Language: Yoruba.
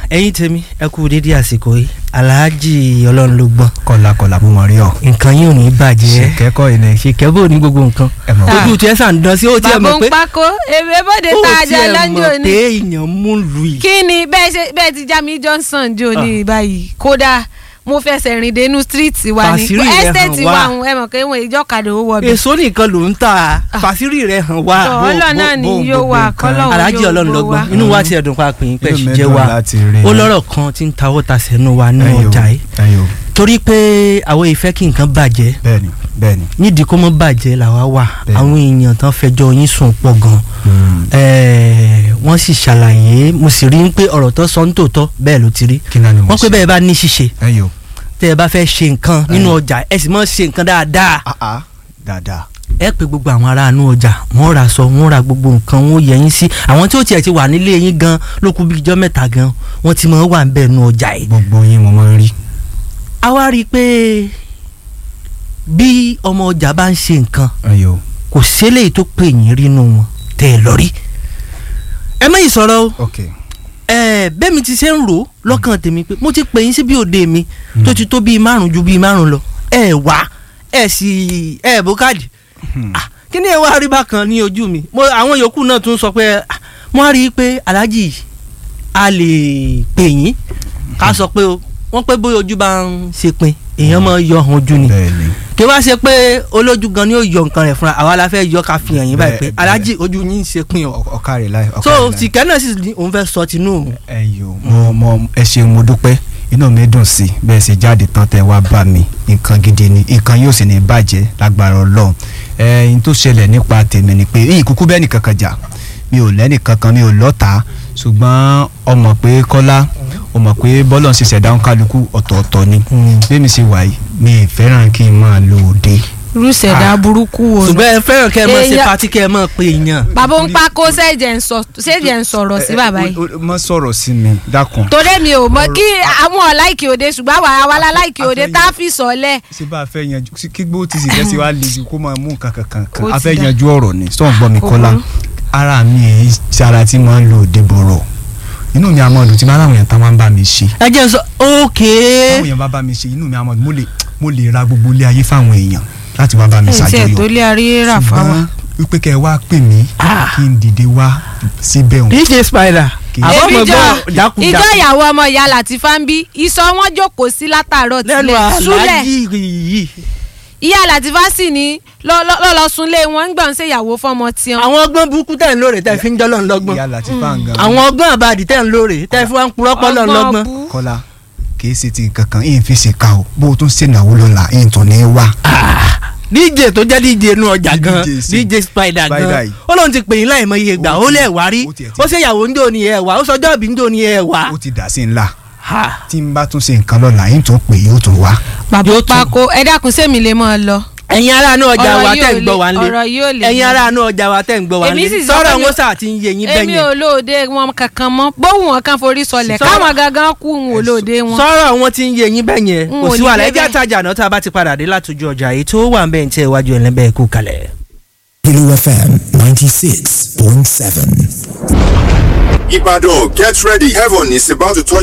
ẹ̀yin tèmi ẹ kú dédé àsìkò yìí aláàjì ọlọ́run ló gbọ́n kọlá kọlá mo mọ rí ọ. nǹkan yìí ò ní bàjẹ́ ṣèkẹ́kọ̀ ilẹ̀ ṣèkẹ́ bò ní gbogbo nǹkan ẹ mọ̀ Ah. ojú tiẹ̀ sàn dán sí ó tiẹ̀ bàbá mọ̀ ń pé pákó èmi bóde ó tá a jẹ tiẹ̀ lọ́njọ́ mọ̀ ni pé èèyàn mú lù yìí. kí ni bẹ́ẹ̀ ṣe bẹ́ẹ̀ ti Jami Johnson jò ní báyìí kódà mo fẹsẹ̀ rìn dénú street wa ní Fàṣírí rẹ̀ hàn estate wá. wa ń ẹ mọ̀ pé wọn ìjọkadà ó wọ bẹ̀. èso nìkan ló ń ta fàṣírí rẹ̀ hàn wá. Tọ́, Ọlọ́run náà ni bó- yóò gbogbo wà nǹkan. kọ́lọ́run aláàjì yóò ọlọ́run ló gbọ́ wa. gbọ́n inú wa ti ẹ̀dùn pa pé yín pẹ̀ Inú sì mi jẹ́ dùn wa láti rí ó i. lọ́rọ̀ kan tí ń tawọ́ ta sẹ́nu wa ní Ẹyọ, ọjà yìí ẹyọ. torí pé àwọn ìfẹ́ kí nǹkan bàjẹ́ bẹ́ẹ̀ni bẹ́ẹ̀ni. nídìí kó mọ́ bàjẹ́ làwa wà Bẹ́ẹ̀ni. àwọn èèyàn tán fẹjọ́ yín sùn pọ̀ gan ẹ̀ẹ́ wọ́n sì ṣàlàyé mo sì rí pé ọ̀rọ̀ tó sọ ń tòótọ́ bẹ́ẹ̀ ló ti rí kí náà ni mo wọ́n pé ṣe? bẹ́ẹ̀ bá ní ṣíṣe ẹyọ. tẹ́ ẹ bá fẹ́ ṣe nǹkan nínú ọjà ẹ sì mọ́ ṣe nǹkan dáadáa ah ah dáadáa. ẹ pé gbogbo àwọn ará inú ọjà wọ́n ra aṣọ wọ́n ra gbogbo nǹkan wọ́n yẹ yín sí àwọn tí ó tiẹ̀ ti wà nílé yín gan ló kù bí ijọ́ mẹ́ta gan wọ́n ti mọ̀ wà ń bẹ̀ nú ọjà yìí. gbogbo yín mo máa ń rí. a wá rí i pé bí ọmọ ọjà bá ń ṣe nǹkan ẹyọ. kò ṣẹlẹ̀ tó pè yín rínú wọn tẹ́ ẹ lọ rí. ẹ mẹ́yìn sọ̀rọ̀ o ok. ẹ bẹ́ẹ̀ mi ti ṣe ń rò ó lọ́kàn tèmi pé mo ti pè yín sí bí òde mi tó ti tó bíi márùn ju bíi márùn lọ ẹ wá ẹ sì ẹ bó káàdì Ah, kí ni ẹ wá rí bákan ní ojú mi mo àwọn yòókù náà tún sọ pé ah, mo á rí i pé aláàjì a lè pè yín ká sọ pé o wọ́n pé bóyá ojú bá ń ṣe pin èèyàn máa yọ ọ̀hún ojú ni bẹ́ẹ̀ni. kí wá ṣe pé olójú gan ni yóò yọ nǹkan rẹ̀ fúnra àwa la fẹ́ yọ ká fi hàn yín báyìí pé Bẹ́ẹ̀, aláàjì ojú yín ń ṣe pin o Ọ- ọ̀kàrẹ̀ láì. so ọ̀kàrẹ̀ láì. tìkẹ́ náà sì ní òun fẹ́ sọ tinú òun ẹyọ mo mo ẹ ṣeun mo dúpẹ́ inú mi dùn sí bẹ́ẹ̀ ṣe jáde tán tẹ́ wá bá mi nǹkan gidi ni nǹkan yóò sì ní bàjẹ́ lágbára ọlọ́run ẹ̀yin tó ṣẹlẹ̀ nípa tèmi ni pé yìí kúkú bẹ́ẹ̀ nìkan kan jà mi ò lẹ́nì kankan mi ò lọ́ta ṣùgbọ́n ọmọ pé kọ́lá ọmọ pé bọ́lọ̀ ń ṣe ṣẹ̀dá ń kálukú ọ̀tọ̀ọ̀tọ̀ ni bí mi ṣe wà yìí mi ì fẹ́ràn kí n máa lo òde rúṣẹ̀dá burúkú wo ni. ṣùgbọ́n ẹ fẹ́ràn kẹ́ ẹ mọ̀ ṣe Èèyàn- pati kẹ́ ẹ mọ̀ pé èèyàn bàbá ń pákó ṣèjẹ̀ ń sọ ṣèjẹ̀ ń sọ̀rọ̀ sí bàbá yìí. má sọ̀rọ̀ sí mi dákun torí mi ò mọ kí àwọn ọ̀láìkì òde ṣùgbọ́n àwa àwa la láìkì òde Àfẹ́yìn. tá a fi sọ̀lẹ̀. ṣé bá a fẹ́ yanjú sí kí gbó tí sì fẹ́ sí wa lè ju kó máa mú nǹkan kankan Kó kan a ti fẹ́ dá. yanjú ọ̀rọ̀ ni sọ̀n gbọ́ mi Kò kọ́lá burú. ara mi èyí ti ara tí máa ń lo òde bọ̀rọ̀ inú mi àmọ́ ọdún tí máa láwọn èèyàn tá máa ń bá mi ṣe ẹ jẹ́ n sọ ókè táwọn èèyàn bá bá mi ṣe inú mi àmọ́ ọdún mo lè mo lè ra gbogbo ilé ayé fáwọn èèyàn láti wá bá mi ẹ̀ tí ẹ̀ tó ṣàjọyọ̀ lé arí rà fáwa. ṣùgbọ́n wípé kẹ́ ẹ wá pè mí Ah. kí n dìde wá síbẹ̀ òun dj spider Kì í- àwọn ọmọ èmi jọ gbọ́ ìjọ jákujàku ìyàwó ọmọ ìyá Latifa ń bí ìsọ wọn jókòó sí látàárọ̀ lẹ́nu tilẹ̀ súlẹ̀ aláàjì yìí ìyá Latifa sì ní lọ́lọ́ sunlé wọn ń gbọ̀n ṣe ìyàwó fọmọ tiwọn. àwọn ọgbọ́n burúkú tẹ̀ ń lóore tẹ̀ fi ń jọ́ lọ́n lọ́gbọ́n ìyá láti fáwọn gan àwọn ọgbọ́n àbàdì tẹ̀ ń lóore tẹ̀ fi wá ń purọ́ pọ́ lọ́n lọ́gbọ́n bú. kọ́lá kì í ṣe ti nǹkan kan yìí fi ṣe ká o bó o tún ṣèǹdàwó lọ́la yìí tún ní wá. dj tó jẹ́ dj inú ọjà gan DJ sí. dj spider Spider gan yìí. ó lóun ti pè yín láì mọ iye gbà Ó ó ti- lẹ̀ wá rí ó tiẹ̀ ti- ó ṣe ìyàwó ń dò ní ẹ̀ wá ó sọjọ́ ìbí ń dò ní ẹ̀ wá. ó ti dà sí ńlá Ha. tí n bá tún ṣe nǹkan lọ́la yìí tún pè yóò tún wá. bàbá Yóò tún- Pákó ẹ dákun sẹ́mi lè mọ́ ọ lọ. ẹ̀yin ará inú ọjà Ọ̀rọ̀ wa yìí tẹ̀ ò ń gbọ́ lè- wa nílé ọ̀rọ̀ yìí ò lè ẹ̀yin mú. ará inú ọjà wa tẹ̀ ń gbọ́ wa Èmi nílé sì sọ sọ̀rọ̀ pé mi- wọn sà ti ń yé yín èmi bẹ́yẹn ò lóde wọn kankan mọ́ bóun wọn kan forí sọlẹ̀ Sọ̀rọ̀- káwọn gangan kú ń wò lóde wọn. sọ̀rọ̀ wọn ti ń yé yín bẹ́yẹn N kò ò sí ní wàhálà débẹ̀. ẹjẹ́ àtajà náà tá a bá ti padà dé látòjú ọjà èyí tó wà ń bẹ́ẹ̀ ń tẹ́ iwájú ẹ̀ lẹ́bẹ̀ẹ́ kú kalẹ̀. Blue FM 96.7. Ibadan, get ready. Heaven is about to touch